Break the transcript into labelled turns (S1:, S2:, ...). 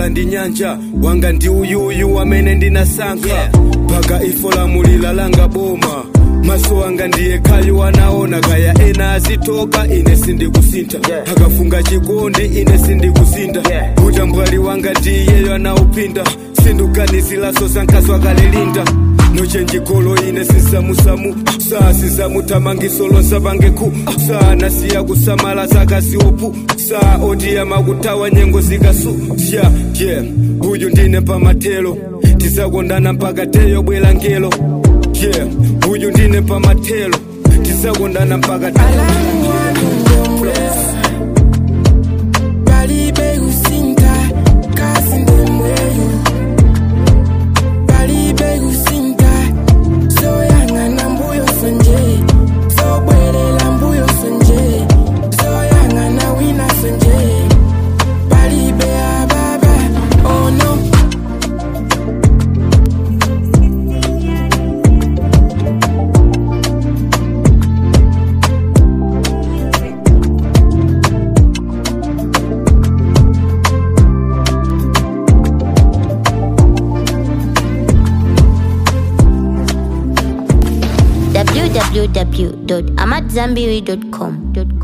S1: bola ndi nyanja wanga ndi uyuyu amene ndinasankha mpaka ifo lamulila langa boma maso anga ndiye khayo anaona kaya ena azitoka ine sindikusintha akafunga chikondi ine sindikusinda utambwali wanga ndiyeyo anaupinda sinduganizilaso sankhaso akalilinda nochenjikolo ine sisamusamu saa sisamutamangisolo sapangeku saa nasiya kusamala zakaziopu saa otiyama kutawa nyengo zikasu sya ye uyu ndine pamatelo tizakondana mpaka teyo bwela ngelo ye uyu ndine pamatelo tizakondana mpaka
S2: Alamu wanu ndomwesa Palibe kusinta kasi ndomweyo Palibe kusinta Soyang'ana mbuyo sonje Sobwelela mbuyo sonje Soyang'ana wina sonje Palibe ababa Oh no
S3: www.amatzambiri.com.